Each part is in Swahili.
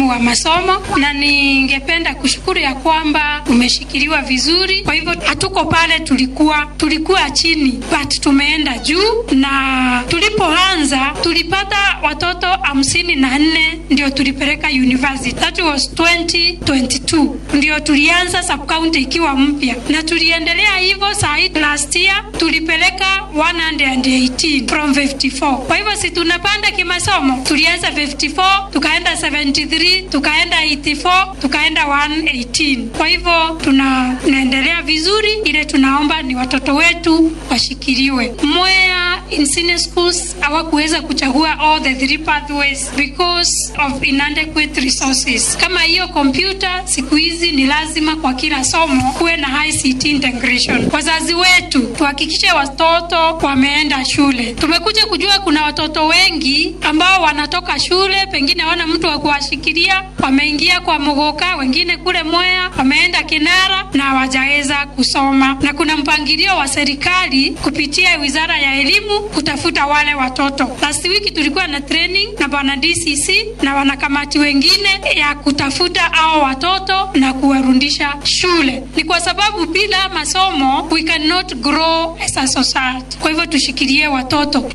wa masomo, na ningependa kushukuru ya kwamba umeshikiliwa vizuri. Kwa hivyo hatuko pale tulikuwa, tulikuwa chini but tumeenda juu, na tulipoanza tulipata watoto hamsini na nne ndio tulipeleka university. That was 2022 ndio tulianza sub county ikiwa mpya, na tuliendelea hivyo. Saa hii last year tulipeleka 118 from 54. Kwa hivyo si tunapanda kimasomo, tulianza 54 tukaenda 73 tukaenda 84 tukaenda 118. Kwa hivyo tuna tunaendelea vizuri. Ile tunaomba ni watoto wetu washikiliwe. Mwea in senior schools hawakuweza kuchagua all the three pathways because of inadequate resources. Kama hiyo kompyuta siku hizi ni lazima kwa kila somo kuwe na ICT integration. Wazazi wetu tuhakikishe watoto wameenda shule. Tumekuja kujua kuna watoto wengi ambao wanatoka shule, pengine hawana mtu wa kuwashikilia, wameingia kwa Mogoka, wengine kule Mwea, wameenda Kinara na hawajaweza kusoma, na kuna mpangilio wa serikali kupitia wizara ya elimu kutafuta wale watoto. Last week tulikuwa na training na bwana DCC na wanakamati wengine ya kutafuta hao watoto na kuwarudisha shule. Ni kwa sababu bila masomo we cannot grow as a society. Kwa hivyo tushikilie watoto.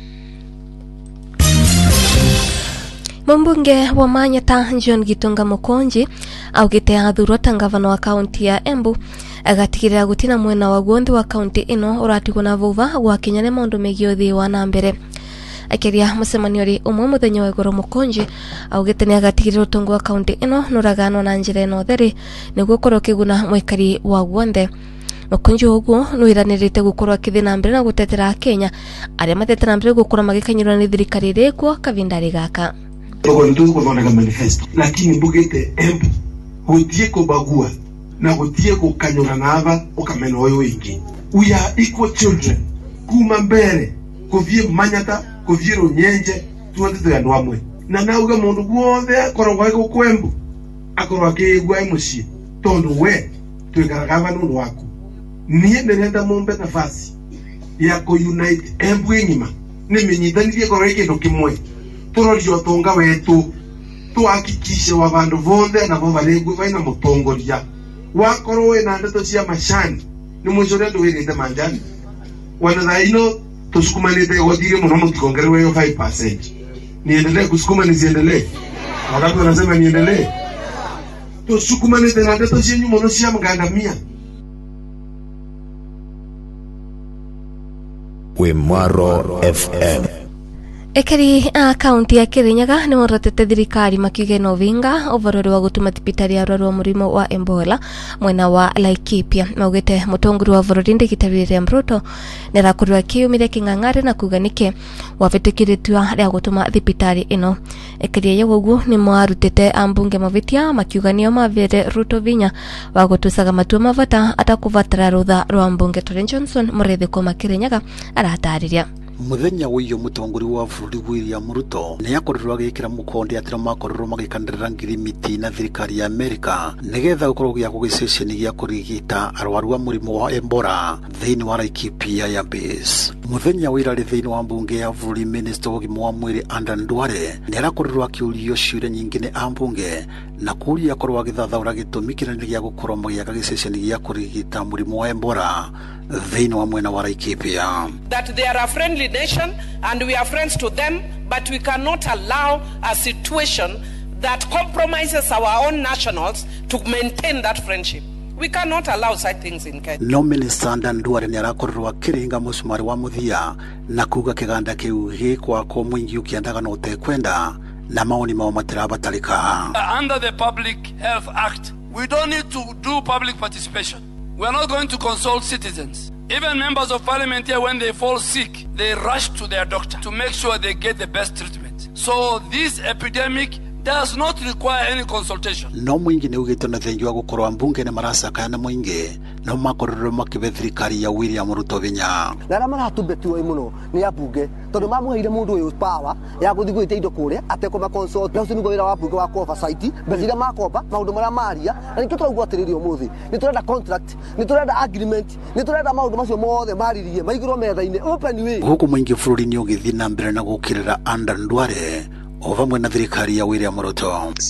Mumbunge wa Manyata John Gitunga Mukonji augite athurwo ta ngavana wa kaunti ya Embu agatigirira gutina mwena wa guonthe wa kaunti ino uratigwo na vuva gwakinya ni maundu megie uthii wa na mbere akiria mucemanio ri umwe muthenya wa iguru mukonji augite ni agatigirira utongo wa kaunti ino nuraganwa na njira ino theri niguo korwo kiguna mwikari wa guonthe mukonji uguo nwiranirite gukorwo akithi na mbere na gutetera akenya aria matetera mbere gukorwo magikanyirwo ni thirikari iri kuo kavindari gaka togo nituzi kuthondeka manifesto lakini mbugite embu gutie kubagua na gutie gukanyura nava ukamena uyu wingi we are equal children kuma mbere kuthie manyata kuthie runyenje tuothe twi andu amwe na nauga mundu guothe akoragwo ai guku embu akorwo akigua e mucii tondu we twikaraga ava nundu waku nie ndirenda mumbe nafasi ya kuunite embu ng'ima nimenyithanirie korwo i kindu kimwe turorie utonga wetu tuhakikishe wa vandu vonthe navo varingu vaina mutongoria wakorwo wina ndeto cia macani ni mwico uria nduwirite manjani wana thaino tusukumanite igothiri muno mutikongerewe hiyo 5% niendelee kusukuma nisiendelee wakati wanasema niendelee tusukumanite na ndeto cienyu muno cia mgandamia Wimwaro FM ekeri a kaunti ya kirinyaga ni morotete thirikari makiuga ina uvinga uvarori wa gutuma thibitari ya arwaru wa murimo wa ebola mwena wa laikipia maugite mutongori wa bururi ndigitari William Ruto nirakorirwo akiumire king'ang'ari na kuga niki wavitikiritwa ria gutuma thibitari ino ekeria ya uguo ni mwarutite ambunge mavitia makiuga nio mavire Ruto vinya wa gutucaga matua mavata atakuvatara rutha rwa mbunge Tore Johnson murithiko makirinyaga aratariria muthenya wiyo mutongori wa bururi William Ruto ni akorirwo agikira mukonde atira makorirwo magikandirira ngirimiti na thirikari ya Amerika nigetha gukorwo gia gugiceceni gia kurigita arwaru a murimu wa Ebola thiini wa Laikipia ya base muthenya wa irari thiini wa mbunge ya bururi minister wa ugima wa mwiri Adan Duale ni arakorirwo akiurio ciuria nyingi ni ambunge na kuria akorwo agithathaura gitumi kinene gia gukorwo magiaka giceceni gia kurigita murimu wa Ebola thiini wa mwena wa Laikipia that they are a friendly nation and we are friends to them, but we cannot allow a situation that compromises our own nationals to maintain that friendship. We cannot allow such things in Kenya. no minista ndanduare nä arakorirwo akiringa mucumari wa muthia na kuga kiganda kiu gikwakwo mwingi ukiendaga no utekwenda na maoni mao matirabatarika under the Public Health Act, we don't need to do public participation. We are not going to consult citizens. Even members of parliament here, when they fall sick, they rush to their doctor to make sure they get the best treatment. So this epidemic does not require any consultation. no mwingi nä ugä te na thengi wa gå korwo ambunge nä maracakaya na mwingi no makorirwo makä thirikari ya william ruto vinya na arĩa maratumbetiwe mũno nĩ ambunge tondũ mamũheire mũndũ ũyũ power ya gũthiĩ gwĩtia indo kũrĩa atekũma consult na ũcio nĩguo wĩra wa mbunge wa oversight mbeca iria makomba maũndũ marĩa maria na nĩkĩo tũraigua atĩrĩrĩ ũmũthĩ nĩ tũrenda contract nĩ tũrenda agreement nĩ tũrenda maũndũ macio mothe maririe maigĩrwo metha-inĩ open way gå kå mwingi bå rå ri nä å gä thiä na mbere na gå kä rä ra andan ndware o vamwe na thirikari ya william ruto